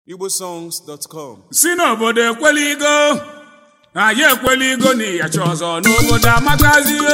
igbosongs.com si n'obodo ekweligo na ya ekweligo na ịyacha ọzọ n'obodo amakazigo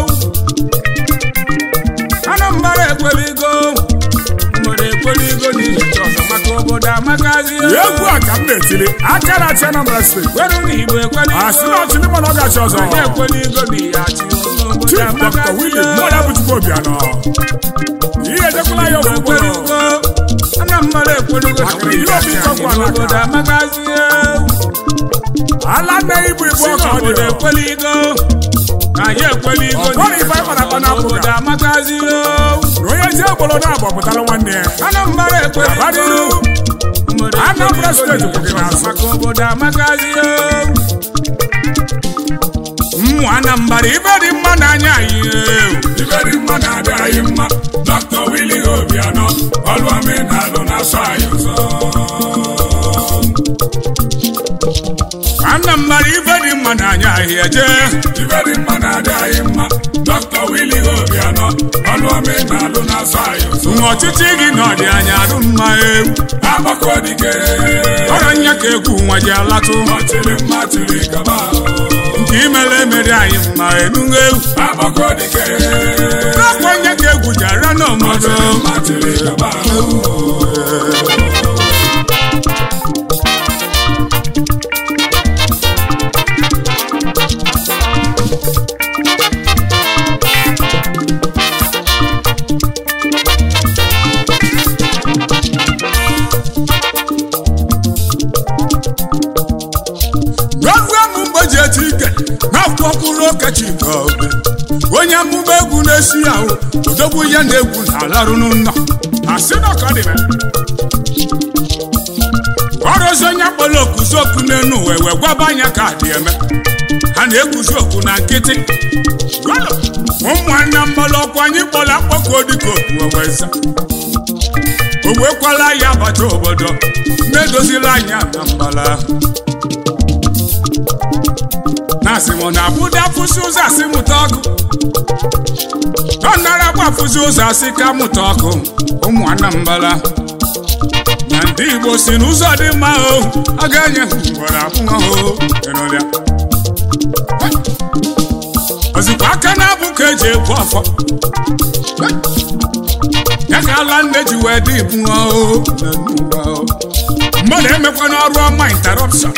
anambra ekweligo obodo ekweligo na ịyacha ọzọ maka obodo amakazigo egwu a ka m na-etiri aka na-achị Anambra steeti kweru na igbo ekweligo asị na ọchịlị mana ọ ga-achị ọzọ anyị ekweligo na ịyachi n'obodo Chief Dr. Willie mmụọ ya bụ Chukwu Obianọ ihe ejekwala ya obodo ekweligo anambra ekweligo na Maka ihe obi ịchọkwa n'aka. obodo amakazigo ala nne ibu ibu si ọka ọ n'obodo dị ekweligo anyị ekweligo Ọ bụrụ ife anyị kpara akpa n'apụ obodo ga. amakazigo na onye ji obodo na-abụ pụtara nwanne ya anambra ekweligo Abadiru. Obodo Anambra ekweligo steeti kwụ gị n'azụ. maka obodo amakazigo mmụ anambra ibe dị mma n'anya anyị ibe dị mma na-adị anyị mma Dr. Willie Obianọ ọlụ omenalụ na-asọ anyị ụzọ anambra ibe dị mma n'anya anyị eje ibe dị mma na-adị anyị mma Dr. Willie Obianọ ọlụ omenalụ na-asọ anyị ụzọ nwa ọchịchị gị na ọdị anya arụ mma ewu agbakọ dike ọrọ nya ka egwu nwa ji alatụ ọchịrị mma chịrị gaba nke imere emere anyị mma enugo ewu agbakọ dike akwa nya ka egwu ji ara n'ọmọdụ ọchịrị mma chịrị gaba N'oge amụmgbe ji eti ike na-akwụkwọ mkpụrụ okechika obe onye amụma egwu na-esi ahụ odogwu ya na egwu na-alarụ n'ụlọ asị na ọka dị ọrụzi onye kpọrọ okuzi okwu n'enu uwe wee gwaba anya ka dị eme ha na-eguzi okwu na nkịtị ụmụnna mmalụ ọkwa anyị kpọrọ akpọkọ dịka okwu oweza o wekwala ya bata obodo na-edozila anya na mbala ahụ na-asị m na abụda afụsị ụzọ asị mụta ọkụ ọ nara gbafụzi ụzọ asị ka mụta ọkụ ụmụ anambala na ndị igbo si n'ụzọ dị mma o a ga-enye ha ugboro abụọ o ịnụlịa ozikwa aka na-abụ ka eji ekwu afọ ya ka ala nne ji wee dị ibu o n'ụwa o. mmadụ emekwa n'ọrụ ọma interruption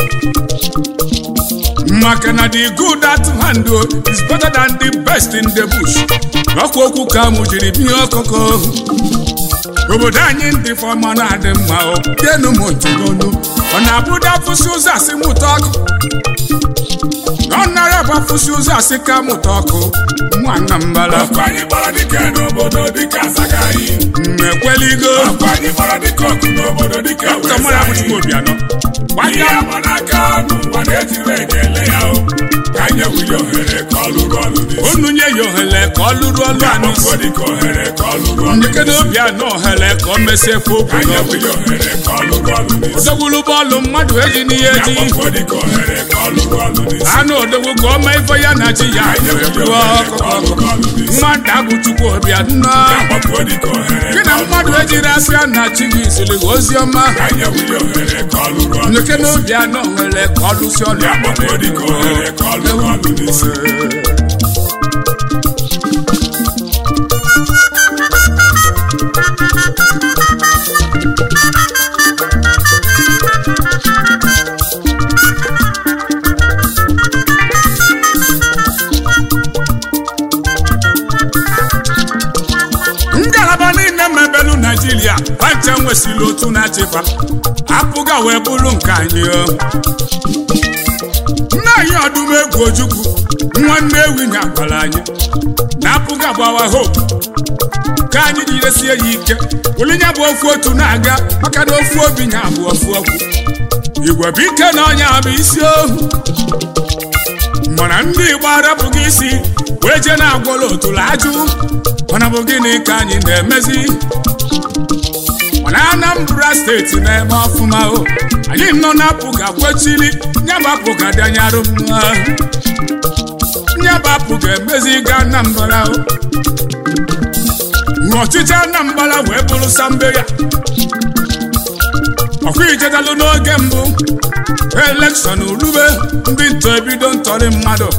maka na the good at hand o is better than the best in the bush ọkwa okwu ka mụ jiri binye ọkụkọ obodo anyị ndị fọma na-adị mma o denu m ntị n'onu ọ na-abụda fụsị ụzọ asị mụta ọkụ na ọ nara gbafụsị ụzọ asị ka mụta ọkụ nwanna mbala ọkụ anyị gbara dike n'obodo dịka asagaghị mmekweligo ọkụ anyị gbara dike ọkụ n'obodo dịka ka mmadụ abụchukwu obianọ ihe gbanya ama n'aka n'ụwa na-ejiri ekele ya o ka anyị ewuli ohere ka ọ lụrụ ọlụ n'isi unu nye ya ohere ka ọ lụrụ ọlụ anụ agbakọ dịka ohere ka ọ lụrụ ọlụ ndekede obianọ ohere ka ọ mesie efe okwu ka anyị n'ọbụ ewuli ohere ka ọ lụrụ ọlụ n'isi odogwulu bọọlụ mmadụ eji n'ihe eji agbakọ dịka ohere ka ọ lụrụ ọlụ n'isi anụ odogwu ka ọ mee ife ya na chi ya anyị ewuli ebuo ohere ka ọ lụrụ ọlụ n'isi mmadụ abụ chukwu ọbịa nna agbakọ dịka ohere gị na mmadụ ejiri asị ya na chi gị siri gị ozi ọma ka anyị ewuli ohere ka ọ lụrụ ọlụ ndeke na obi anọ nwere ka ọ lụsi ọlụ agbakọ dịka ohere ka ọ lụrụ ọlụ n'isi ngalaba niile mebelu naijiria pancha nwesịrị otu na-achịkwa apụga wee bụrụ nke anyị o. nna anyị ọdụm egwu ojukwu nwanne ewi nya gwara anyị na apụga gbawa hope ka anyị jidesie ya ike olinya bụ ofu otu na-aga maka na ofu obi nya bụ ofu okwu igwe bụ ike na ọnya bụ isi ohu mana ndị igbo arapụghị isi wee jee na-agwọrọ otulu ajụ mana bụ gịnị ka anyị na-emezi mana anambra steeti na-eme ọfụma o anyị nọ na-apụga kwechiri nyabapụ ga dịanyarụ mma nyabapụ ga-emezi ga anambra o ọchịchị anambra wee bụrụ sambe ya ọkwa ijedalụ n'oge mbụ elekshọn rube ndị ntọ ebido ntọrị mmadụ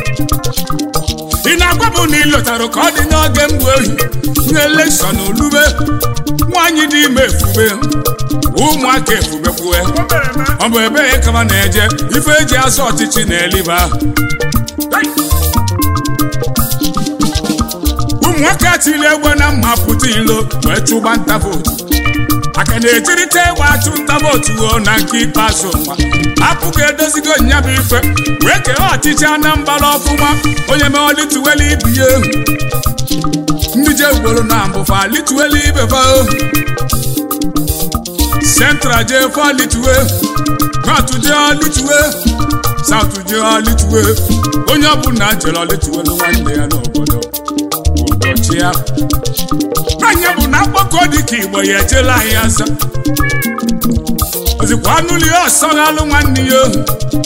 ị na-agwa m na ị lọtara ka ọ dị n'oge mbụ ohi na elekshọn rube nwaanyị dị ime efube ụmụaka efubekwue ọ bụ ebe kama na-eje ife eji azụ ọchịchị na eliba ụmụnwoke atili egbe na mma pụta ilo wee chụba nta vootu aka na-ejirịta egbe achụ nta vootu o na nke ikpeazụ nwa apụghị edozigo nyabụ ife wee kee ọchịchị anambra ọfụma onye mee olituwelu ibi ya ndị je ugboro na mbụfa lituwelu ibefa central je fa lituwe north je lituwe south je lituwe onye ọbụla jere lituwe nwanne ya n'obodo ụbọchị ya anya bụ na mgbakọ dịka igbo ya ejela anyị aza ozikwa anụli ọsọ alụ nwanne ya ohu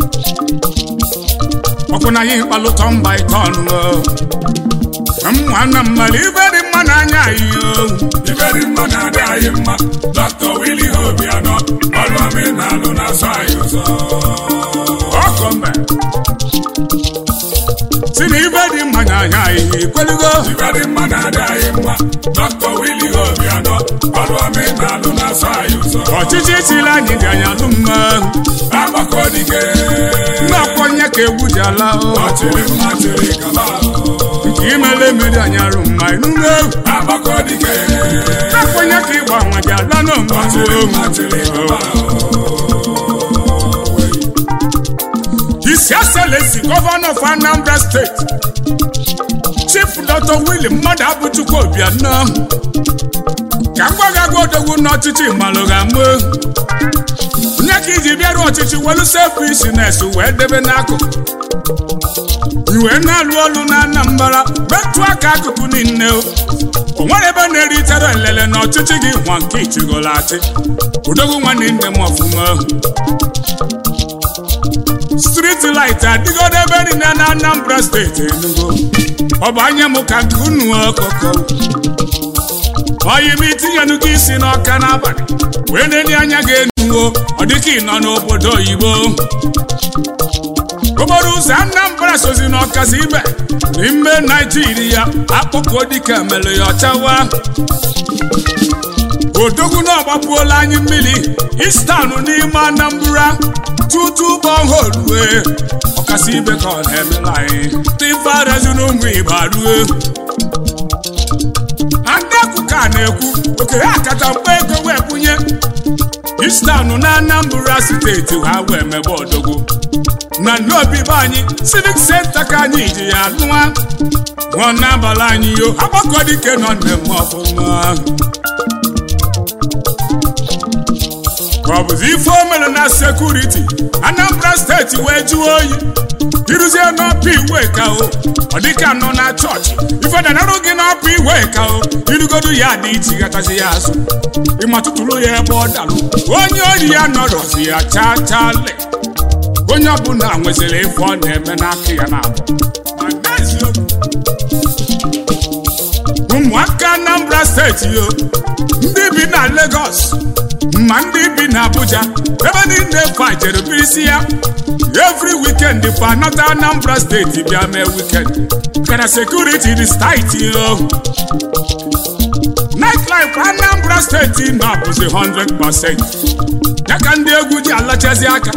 ọkwụ na anyị kpalụtọ mba ike ọnụ nwanna mmadụ ibe dị mma n'anya anyị ohu ibe dị mma na-adị anyị mma dọkịta wili obianọ ọrụ omenalụ na-asọ anyị ụzọ ọkọ mbe si na ibe dị mma n'anya anyị ikwelugo ibe dị mma na-adị anyị mma dọkịta wili obianọ ọrụ omenalụ na-asọ anyị ụzọ ọchịchị chiri anyị dị anyị alụ mma agbakọ dike ndị ọkwọnye ka egwu ji ala o. ọchịrị mma chịrị kaba nke imele mmiri anyị arụ mma inugo agbakọ dike ọkwọnye ka ịgba nwa ji ala ọchịrị mma chịrị kaba His Excellency Governor of Anambra State Chief Dr. Willie mmadụ abụchukwu Obianọ ka m gwagago odogwu n'ọchịchị malụga mụ nye ka iji bịaru ọchịchị welu selfishness wee debe n'akụkụ iwe na-alụ ọlụ na Anambra metụ aka akụkụ niile o o nwere ebe na-eritere elele na ọchịchị gị nwa nke ichigolo achị odogwu nwanne nne m ọfụma street light adịgodo ebe niile na Anambra steeti Enugu ọ bụ anya m ka nke unu ọkụkọ oyi m itinyenu gị isi n'ọka n'abalị wee na-enye anya gị enuwo ọ dịka ị nọ n'obodo oyibo okporo ụzọ Anambra sozi n'ọkasị ibe n'ime Naijiria akpụkọ dịka mere ya ọchawa odogwu na ọgbapụola anyị mmiri istanụ n'ime Anambra tutu bọholu wee ọkasị ibe ka ọ na-emela anyị tifarazi n'ụmụ Igbo rue adakụ ka na-ekwu oke ha kacha mkpa ego wee bunye istanụ na Anambra steeti ha wee mebe odogwu na n'obi be anyị civic center ka anyị ji ya lụa nwa n'abalị anyị yo agbakọ dike nọ na-eme ọfụma ọ bụzi ife o mere na sekuriti Anambra steeti wee jụọ oyi iruzie n'ọpụ iwe ka o ọ dịka nọ na chọọchị ife danarụ gị n'ọpụ iwe ka o irugodu ya dị iche gatazi ya azụ ịmatụtụrụ ya ebe ọ dalụ onye ori ya nọrọzi ya chaa chaa le onye ọbụla nweziri ife ọ na-eme n'aka ya na ụmụaka Anambra steeti yo ndị bi na Lagos ma ndị bi na Abuja ebe niile fa jere birisi ya every weekend fa anọta Anambra steeti bịa mee weekend kana sekuriti dị staiti yo nightlife Anambra steeti nọ bụzi 100% ya ka ndị egwu ji alachazi aka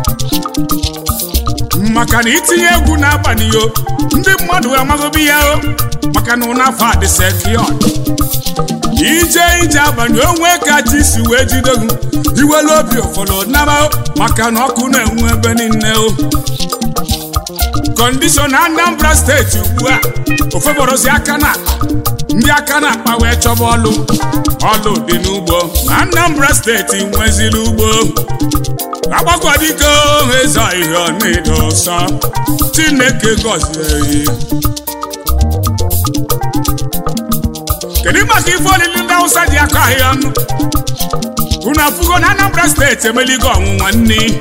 maka na itinye egwu n'abalị yo ndị mmadụ amaghịbi ya o maka na ụnafọ adị sekiọd ije ije abalị onwe ka chi si wee jidogu iwelu obi ụfọdụ naba maka na ọkụ na-enwu ebe niile o kọndishọn Anambra steeti ugbu a ofeborozi aka na akpa ndị aka na akpa wee chọba ọlụ ọlụ dị n'ugbo Anambra steeti nweziri ugbo agbakwadiko eze ihe ọ na-edo ọsọ Chineke gọzie kedu maka ife olili ndị Hausa ji akọ ahịa ọnụ unu afụgo na Anambra steeti emeligo ọnwụnwa nni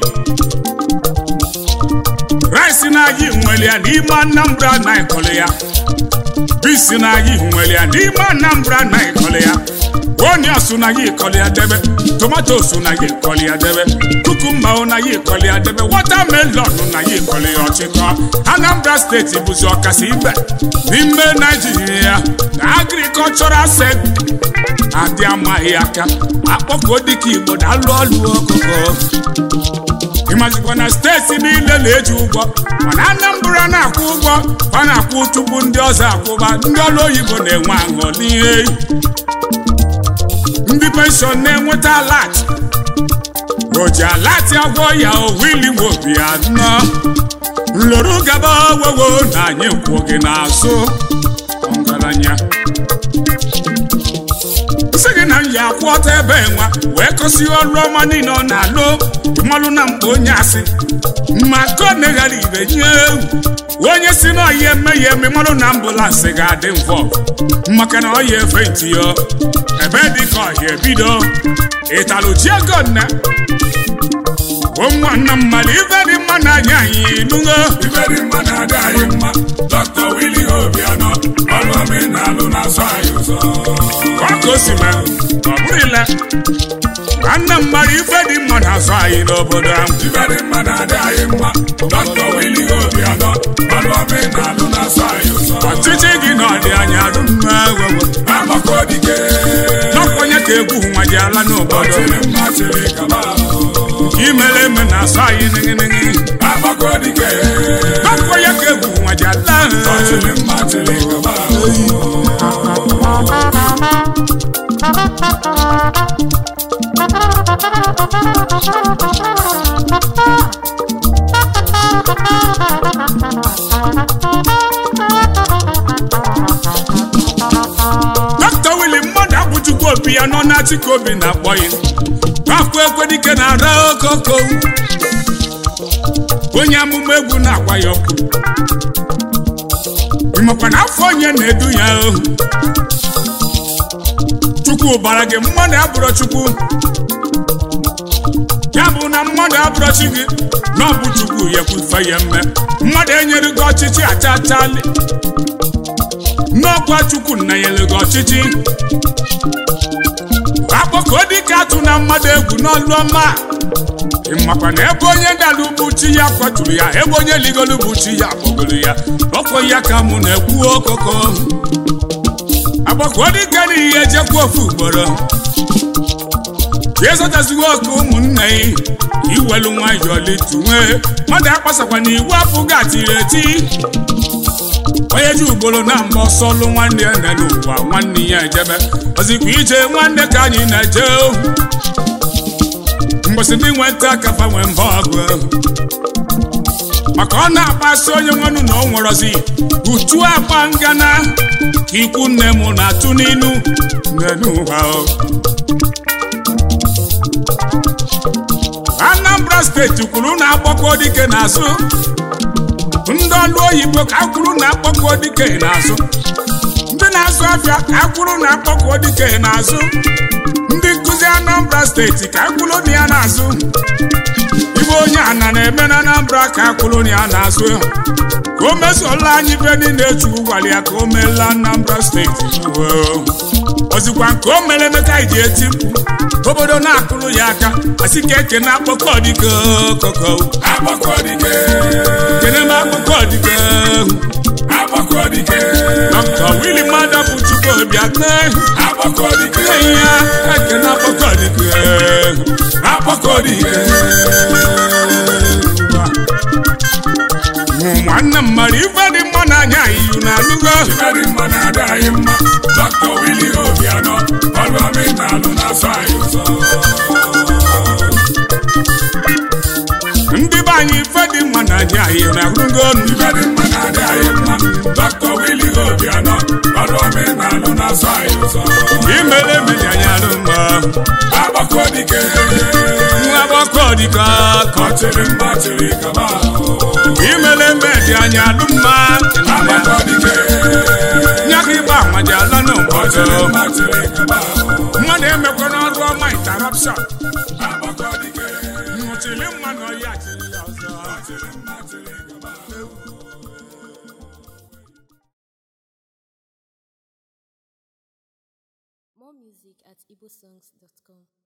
rice na-aji nwere ya n'ime Anambra na ịkọlụ ya bisi na anyị nwere ya n'ime anambra na ịkọlị ya onios na ya ịkọlị ya debe tomatos na ya ịkọlị ya debe kukumba na ya ịkọlị ya debe watamelon na ya ịkọlị ya ọchịkọ anambra steeti bụzi ọkasị ibe n'ime naijiria na agrikọlchọral sekta adị amaghị aka akpọkọ dịka igbo dalụ ọlụ ọkụkọ ịmazikwa na steeti niile na-eji ụgwọ mana anambra na-akwụ ụgwọ ọ na-akwụ tupu ndị ọzọ akwụba ndị ọrụ oyibo na-enwe aṅụ n'ihe ndị penshọn na-enweta alat o ji alat agwọ ya owili nwobi anọ nloro gaba wewo na anyị kwụ gị n'azụ ọgaranya sị gị na m yi akwụ ọtọ ebe nwa wee kọsi ọrụ ọma niile ọ na-alụ ịmalụ na mkpa onye asị ma ka ọ neghara ibe nye ewu onye si na ọya eme ya eme malụ na ambụlansị ga-adị mvọ maka na ọya efe ntị ya ebe dị ka ọhịa ebido ịtalụ ji ego nne ụmụnna mmadụ ibe dị mma n'anya anyị nugo ibe dị mma na-adị anyị mma dr wili obianọ ọrụ omenalụ na-asọ anyị ụzọ ọka o si mee ọ bụrụ ile nwanne mmadụ ife dị mma na-azụ anyị n'obodo ahụ ibe dị mma na-adị anyị mma dr wili obianọ ọrụ omenalụ na-asọ anyị ụzọ ọchịchị gị na ọdị anya dumma wewe agbakọ dike n'ọkwenye ka egwu nwa ji ala n'obodo chịrị mma chịrị kaba imere eme na-asụ anyị nịgịnịgị agbakọ dike n'ọkwenye ka egwu nwa ji ala chịrị mma chịrị kaba dọkịta wili mmadụ abụjukwa obi ya nọ na-achịkọ obi na-akpọ ya akwa ekwedike na-ara okoko onye amụma egwu na-agwa ya ọkụ ịmakwa na afọ onye na-edu ya ohu chukwu bara gị mmadụ abụrụ chukwu ya bụ na mmadụ abụrụ chi gị na ọ bụ chukwu ya kwufe ya mme mmadụ enyere gị ọchịchị achachali n'ọkwa chukwu nna nyere gị ọchịchị akpọkọ dịka atụ na mmadụ egwu n'ọlụ ọma ịmakwa na ebe onye dara ugbu chi ya kwaturu ya ebe onye ligoro bụ chi ya kpọgoro ya ọkọ ya ka mụ na-ekwu okoko agbakọ dịka n'ihe ejekwa ofu ugboro ka ịzọtazigo oke ụmụnne yi iwelu nwayọọ litunwe mmadụ akpasakwa na iwu apụghị atiri eti onye ji ugboro na mgbe ọsọ lụ nwanne ya nọ n'ụwa nwanne ya ejebe ozikwa ije nwanne ka anyị na-eje mgbọsị ndị nweta kafa nwee mba ọgụ maka ọ na-akpasị onye nwenụ na ọ nwerozi uchu akpa ngana ka ikwu nne m na-atụ n'inu n'ụwa Anambra steeti kwuru na agbakọ dike n'azụ ndị ọlụ oyibo ka akwụrụ na akpọkọ dike n'azụ ndị na-azụ afịa ka akwụrụ na akpọkọ dike n'azụ ndị nkụzi Anambra steeti ka akwụrụ na ya n'azụ ibe onye ana na-eme na Anambra ka akwụrụ na ya n'azụ ka o mezuola anyị be niile chukwu gwara ya ka o meela Anambra steeti ozikwa nke o mere eme ka anyị ji eti mkpu obodo na-akụrụ ya aka asị ka eke na akpọkọ dike koko agbakọ dike kene m akpọkọ dike agbakọ dike Dr. Willie Mada bụ Chukwu Obiakwe agbakọ dike ya ekene akpọkọ dike agbakọ dike nwanne m mara ife dị mma n'anya iyu na alụgo ibe dị mma na-adị anyị mma dr wili obianọ ọrụ omenalụ na-asọ anyị ụzọ ndị be anyị ife dị mma n'anya iyu na alụgo ibe dị mma na-adị anyị mma dr wili obianọ ọrụ omenalụ na-asọ anyị ụzọ imere emere anyị alụ mma agbakọ dike nwa agbọkọ dike akọ ọchịrị mma chịrị kaba imere eme dị anyị alụ mma agbakọ dike nyaka ịgba amaji ala n'ụbọchị ọchịrị mma chịrị kaba mmadụ emekwa n'ọrụ ọma interruption agbakọ dike nnọchiri mma na ọya chiri ya ọzọ ọchịrị mma chịrị kaba music at igbosongs.com.